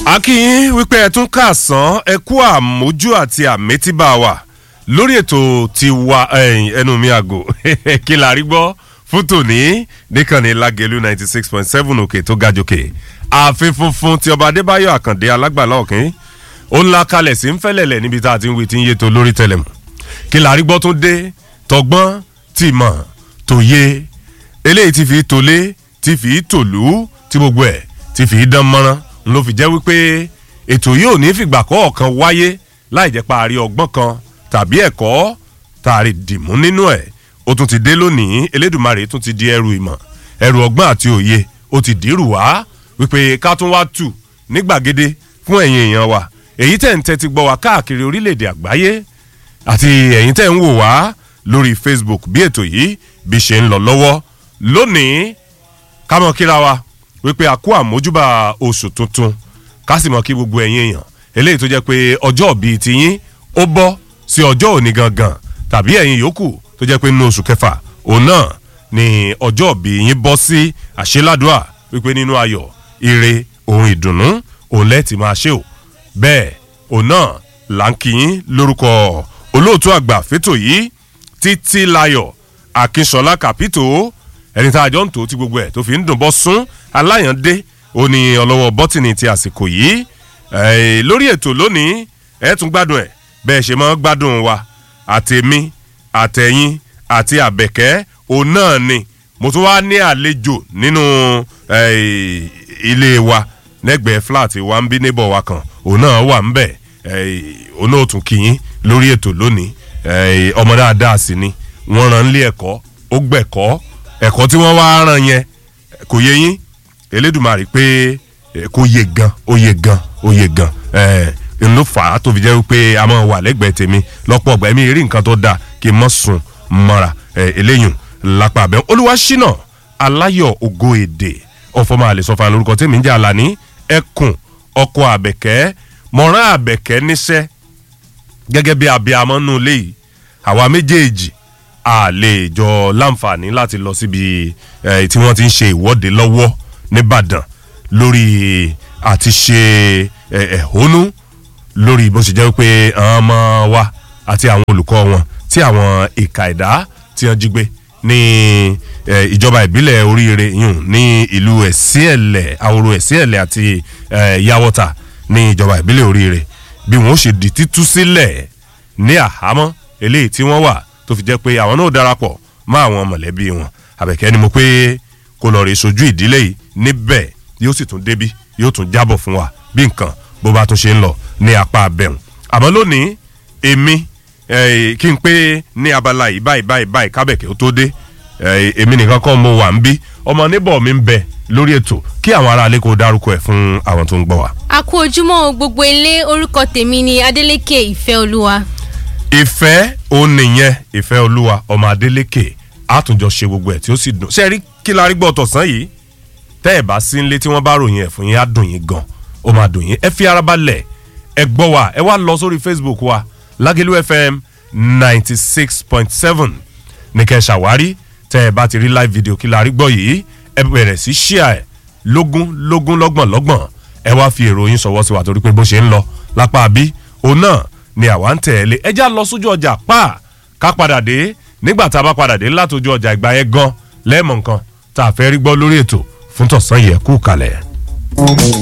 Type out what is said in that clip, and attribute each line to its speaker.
Speaker 1: akínyín wípé ẹ tún kàsán ẹ kú àmójú àti àmétíbà wà lórí ètò ti wa ẹnu mi àgò kí la rí gbọ́ fún tòní nìkànnì lágẹ̀lú ninety six point seven òkè tó ga jòkè ààfin funfun ti ọba adébáyọ̀ àkàndé alágbàlá ọ̀kìn ó ń la kalẹ̀ sí ń fẹ́lẹ̀lẹ̀ níbi tá a ti ń wí tí ń yé to lórí tẹlẹmù kí la rí gbọ́ tún dé tọgbọ́n tìmọ̀ tòye eléyìí ti fi tolé ti fi tòlú tí gbogbo ẹ̀ ti fi dán mọ́rán ló fi jẹ́ wípé ètò yìí ò ní fìgbà kọ̀ọ̀kan wáyé láì jẹ́ parí ọgbọ́n kan tàbí ẹ̀kọ́ tààrí dìmú nínú ẹ̀ ó tún ti dé lónìí elédùnmarè tún ti di ẹrù ìmọ̀ ẹrù ọgbọ́n àti òye ó ti dìrù wá wípé ká tún wá tù ní gbàgede fún ẹ̀yin èèyàn wa èyí tẹ̀ ń tẹ́tí gbọ́ wá káàkiri orílẹ̀-èdè àgbáyé àti ẹ̀yin tẹ̀ ń wò wá lórí facebook bí ètò yìí bí ṣe ń lọ lọ́wọ́ lónìí ká mọ̀ kíra wa wípé a kú àmójúbà oṣù tuntun ká sì mọ̀ kí gbogbo ẹ̀yin èèyàn eléyìí tó jẹ́ pé ọjọ́ bíi tiyín ó bọ́ sí ọjọ́ òní gangan tàbí ẹ̀yin yòókù tó jẹ́ pé nínú oṣù kẹfà òun náà ni ọjọ́ bíi yín bọ́ sí àṣeládùá wípé nínú ayọ̀ ire ohun ìdùnnú òun lẹ́ẹ̀tì máa ṣe o bẹ́ẹ̀ òun náà là ń kíyín lórúkọ olóòtú àgbà fétò yìí títí láyọ̀ akínṣọlá kàpító ẹni tá a jọ ń tó ti gbogbo ẹ̀ tó fi ń dùn bọ́ sún aláyàndé ó ní ọlọ́wọ́ bọ́tìnì ti àsìkò yìí lórí ètò lónìí ẹ tún gbádùn ẹ bẹ́ẹ̀ ṣe máa ń gbádùn wa àtẹ̀mí àtẹ̀yìn àti àbẹ̀kẹ́ òun náà ni mo tún wá ní àlejò nínú ilé wa lẹ́gbẹ̀ẹ́ flat wa ń bí neighbor wa kan òun náà wà ń bẹ̀ òun náà tún kì í lórí ètò lónìí ọmọ dáadáa sì ni wọ́n rán lé ẹ̀kọ́ ó gbẹ̀kọ́ ẹ̀kọ́ tí wọ́n wá rán yẹn kò yé yín elédùnmarè pé kò yé gan ó yé gan ó yé gan n ló fà á tó fi jẹ́ pé a máa wà lẹ́gbẹ̀ẹ́ tèmi lọ́pọ̀ ọgbà ẹ̀mí rí nǹkan tó dáa kí n mọ̀ sùn mọ́ra eléyùn lápá abẹ́ olúwa ṣínà aláyọ̀ ògo èdè ọ̀fọ̀mọ́ àlè sọ́fà lórúkọ tèmi ń jẹ́ àlàní ẹkùn ọkọ̀ àbẹ̀kẹ́ mọ̀rán àbẹ̀kẹ́ níṣẹ́ gẹ́gẹ́ bí abiyamọ nù léyìí àwa méjèèjì a lè jọ láǹfààní láti lọ síbi tí wọ́n ti ń ṣe ìwọ́de lọ́wọ́ nìbàdàn lórí àti ṣe ẹ̀hónú lórí bó ṣe jẹ́ pé àwọn ọmọ wa àti àwọn olùkọ́ wọn tí àwọn ìka ẹ̀dá tí wọ́n jí gbé ní ìjọba ìbílẹ̀ oríire yùn ní ìlú ẹ̀síẹ̀lẹ̀ àwòrò ẹ̀síẹ̀lẹ̀ àti yàwọ́ta ní ìjọba ìbílẹ̀ oríire bí wọ́n ṣe di títú sílẹ̀ ní àhámọ́ eléyìí tí wọ́n wà tó fi jẹ́ pé àwọn náà darapọ̀ mọ́ àwọn mọ̀lẹ́bí wọn àbẹ̀kẹ́ ni mo pé kó lọ rí sojú ìdílé yìí níbẹ̀ yóò sì tún débi yóò tún jábọ̀ fún wa bí nǹkan bó bá tún ṣe ń lọ ní apá abẹ́hùn àmọ́ lónìí èmi kí n pé ní abala yìí báyìí báyìí báyìí kábẹ̀kẹ́ ó tó dé èmi nìkan kọ́ mo wà ń bí ọmọ níbọ̀ mi ń bẹ lórí ètò kí àwọn aráalé kó dárúkọ ẹ̀ fún àwọn tó ń gbọ́ wa.
Speaker 2: a kú ojúmọ́ gbogbo ilé orúkọ tèmi ni adeleke ìfẹ́ olúwa
Speaker 1: ìfẹ́ òun nìyẹn ìfẹ́ olúwa ọmọ adélékè àtúnjọ ṣe gbogbo ẹ̀ tí ó sì dùn ṣe rí kí la rí gbọ́ tọ̀sán yìí tẹ́ ẹ̀ bá sí nílé tí wọ́n bá ròyìn ẹ̀ fún yín á dùn yín gan ó máa dùn yín ẹ fi ara balẹ̀ ẹ gbọ́ wa ẹ wá lọ sórí facebook wa lágẹ̀lú fm ninety six point seven ní kẹ́ ẹ ṣàwárí tẹ́ ẹ bá ti rí live video kí la rí gbọ́ yìí ẹ bẹ̀rẹ̀ sí ṣíà ẹ̀ lógún lógún lọ́gbọ̀n lọ́gbọ̀n ẹ wá fi èrò yín sọ̀wọ́ sí wa torí pé bó ṣe ń lọ lápá bí òun náà ni àwa ń tẹ̀lé ẹjá lọ sójú ọjà pa ká padà dé nígbà tá a bá padà dé látòjú ọjà ìgbà yẹn gan lẹ́ẹ̀mọ̀ nǹkan tá a fẹ́ rí gbọ́ lórí ètò fún tọ̀sán yẹ kú kalẹ̀.